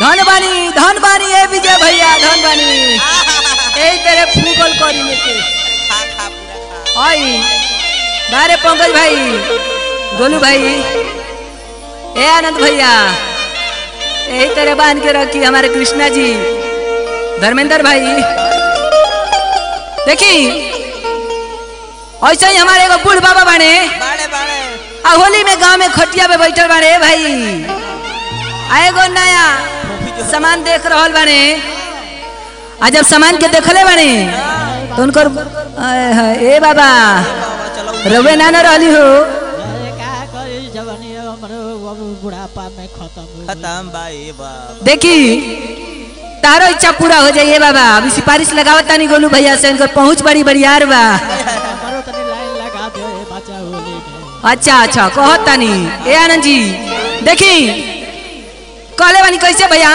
धन बानी धन बानी ए विजय भैया धन बानी यही तेरे फूकल करी में के खा खा पूरा खा आई बारे पंकज भाई गोलू भाई ए आनंद भैया यही तेरे बांध के रखी हमारे कृष्णा जी धर्मेंद्र भाई देखी ऐसे ही हमारे एगो बूढ़ बाबा बने बाड़े बाड़े आ होली में गांव में खटिया पे बैठल बाड़े ए भाई आ एगो नया सामान देख रहल बाड़े आ जब सामान के देखले बाड़े तो उनकर आय हाय, ए बाबा बाबा चलो रवे ना न रहली हो अरे का करी जवानी हमरो अब बुढ़ापा में खत्म हो गई। खत्म भाई बाबा देखी तारो इच्छा पूरा हो जाइए बाबा अभी सिफारिश लगावत तानी गोलू भैया से उनकर पहुंच बड़ी बड़ियार बा हमरो तनी लाइन लगा दे बच्चा होली में अच्छा अच्छा कहत तानी ए आनंद जी देखी कहले बानी कैसे भैया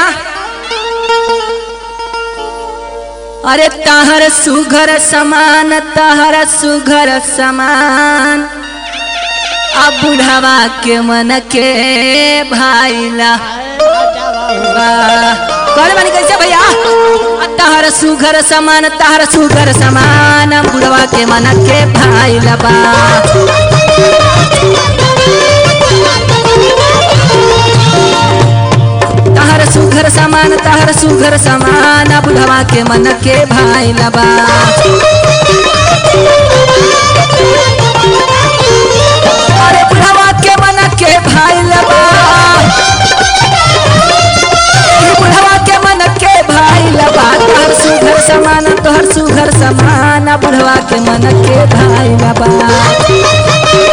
अरे तहर सुघर समान तहर सुघर समान अब बुढ़ावा के मन के भाईला कहले बानी कैसे भैया आ तहर सुघर समान तहर सुघर समान बुढ़वा के मन के भाईला बा तहर सुघर समान तहर सुघर समान बुढ़वा के मन के भाई लबा अरे बुढ़वा के मन के भाई लबा ए बुढ़वा के मन के भाई लबा तहर सुघर समान तोहर सुघर समान बुढ़वा के मन के भाई लबा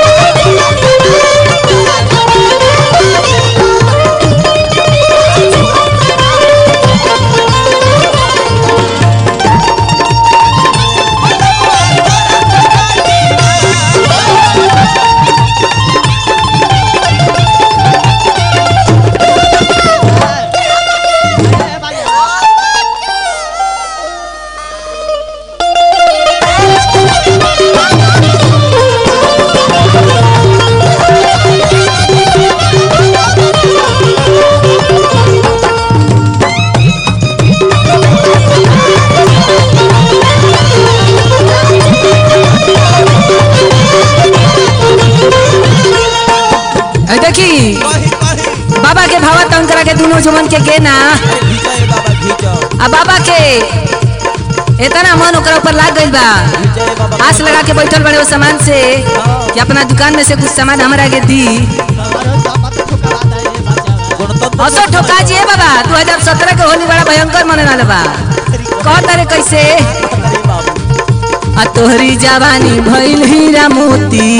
ए देखी कही कही बाबा के भावा तंग करा के दोनों जुमन के गेना घीचो रे बाबा घीचो आ बाबा के इतना मन ओकरा ऊपर लाग गइल बा घीचो रे बाबा आस लगा के बैठल बड़े वो सामान से कि अपना दुकान में से कुछ सामान हमरा के दी हमरो जमत ठुकरा दे बच्चा गणतंत्र असो ठोका जी बाबा 2017 के होली बड़ा भयंकर मने वाला बा कहता रे कैसे रे बाबू आ तोहरी जवानी भइल हीरा मोती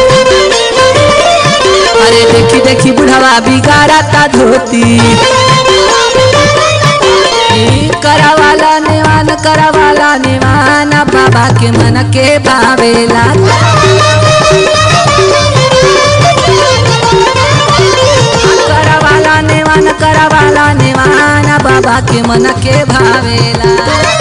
अरे देखी देखी बुढ़ावा बिगाड़ा ता धोती ई करावाला नेवान करावाला नेवान बाबा के मन के भावेला करावाला नेवान करावाला नेवान बाबा के मन के भावेला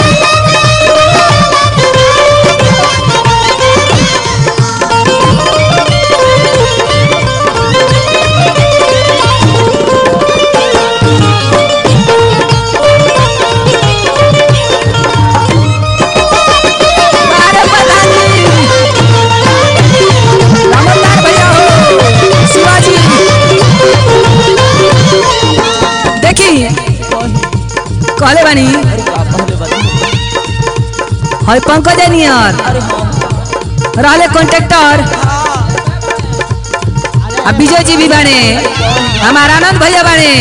अरे प्रधानी रामदास भैया हो शिवाजी देखी कहले बानी अरे बाबा रे बाबा हई पंकज नियर अरे हाँ रहले कॉन्ट्रेक्टर आ विजय जी भी बाने हमारा आनंद भैया बाने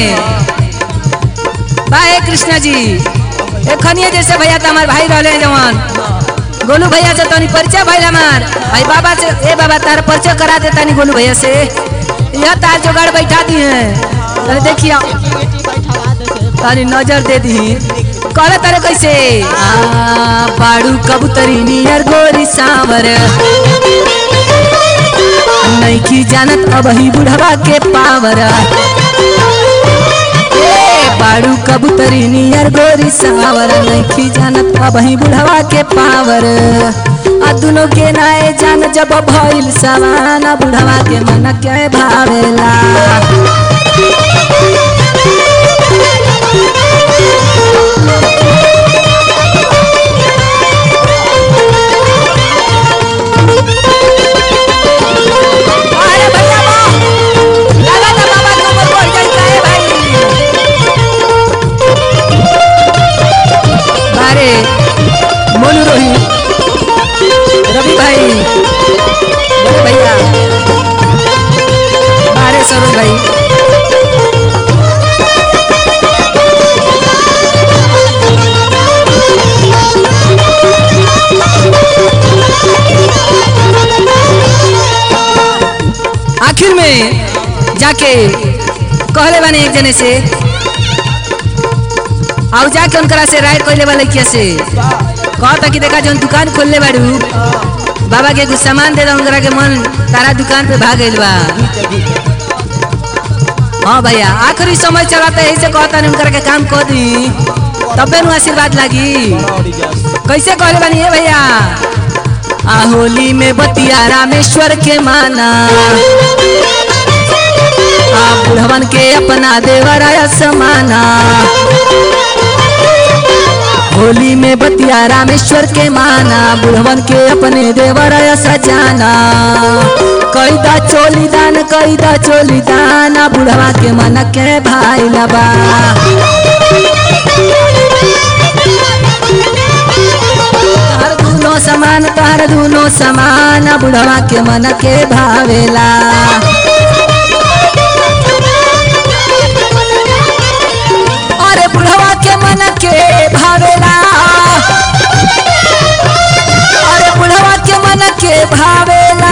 बा हे कृष्णा जी एखनिए जैसे भैया तो हमार भाई रहले हैं जवान गोलू भैया से तनी परिचय भइल हमार भाई बाबा से ए बाबा तार परिचय करा दे तनी गोलू भैया से यह तार जोगाड़ बैठा दी है तनी देखिए बेटी बैठवा दे से तारी नजर दे दी कहले तारे कैसे आ बाड़ू कबूतरी नियर गोरी सांवर नैकी जानत अब ही बुढ़वा के पावर ए बाड़ू कबूतरी नियर गोरी सांवर नैकी जानत अब ही बुढ़वा के पावर आ दुनो के नाए जान जब भइल सवाना बुढ़वा के मन के भावेला सरोज भाई आखिर में जाके कहले बानी एक जने से और जाके उनकरा से राइड कहले वाले किया से कहता कि देखा जौन दुकान खोलले बाड़ू बाबा के कुछ सामान दे दो उनकरा के मन तारा दुकान पे भाग गइल बा हाँ भैया आखिरी समय चलाता है ऐसे कहता नहीं उनकरा के काम कर दी तबे नु आशीर्वाद लागी कैसे कहले बानी ए भैया आ होली में बतिया रामेश्वर के माना आ बुढ़वन के अपना देवरा समाना होली में बतिया रामेश्वर के माना बुढ़वन के अपने देवरा सजाना कैदा चोली दान कैदा चोली दाना बुढ़वा के मन के भाई लबा तार दूनो समान तार दूनो समान बुढ़वा के मन के भावेला अरे बुढ़वा के मन के भावेला अरे बुढ़वा के मन के भावेला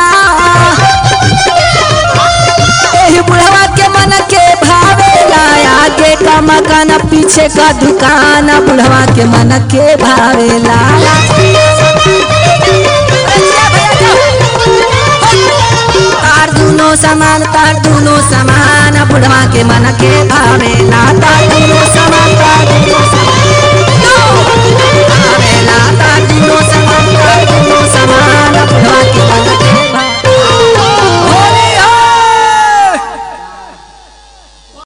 एही बुढ़वा के मन के भावेला आगे का मकान पीछे का दुकान बुढ़वा के मन के भावेला तार दूनो समान तार दूनो समान बुढ़वा के मन के भावेला तार दूनो समान तार दूनो